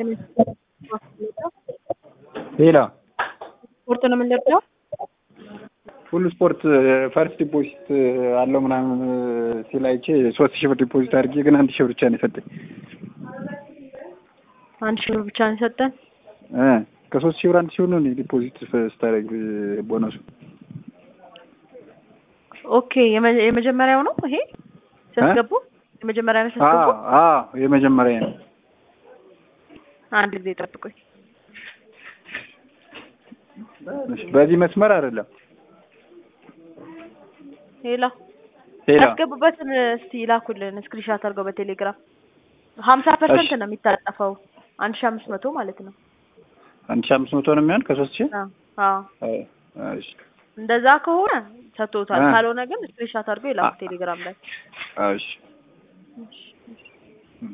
ሌላ ስፖርት ነው የምንለብሰው። ሁሉ ስፖርት ፈርስት ዲፖዚት አለው ምናምን ሲል አይቼ ሶስት ሺህ ብር ዲፖዚት አድርጌ ግን አንድ ሺህ ብር ብቻ ነው የሰጠኝ አንድ ሺህ ብር ብቻ ነው የሰጠን። እ ከሶስት ሺህ ብር አንድ ሺህ ብር ነው ዲፖዚት ስታደርግ ቦነሱ። ኦኬ የመ- የመጀመሪያው ነው ይሄ ሲያስገቡ የመጀመሪያ ነው አዎ ሲያስገቡ። አዎ የመጀመሪያ ነው። አንድ ጊዜ ጠብቁኝ። በዚህ መስመር አይደለም ሌላ ሌላ ያስገቡበትን እስቲ ይላኩልን ስክሪንሻት አድርገው በቴሌግራም ሀምሳ ፐርሰንት ነው የሚታጠፈው አንድ ሺህ አምስት መቶ ማለት ነው። አንድ ሺህ አምስት መቶ ነው የሚሆን ከሶስት ሺህ አዎ አዎ አዎ፣ እሺ እንደዛ ከሆነ ሰጥቶታል። እ ካልሆነ ግን ስክሪንሻት አድርገው ይላኩ ቴሌግራም ላይ። እሺ እሺ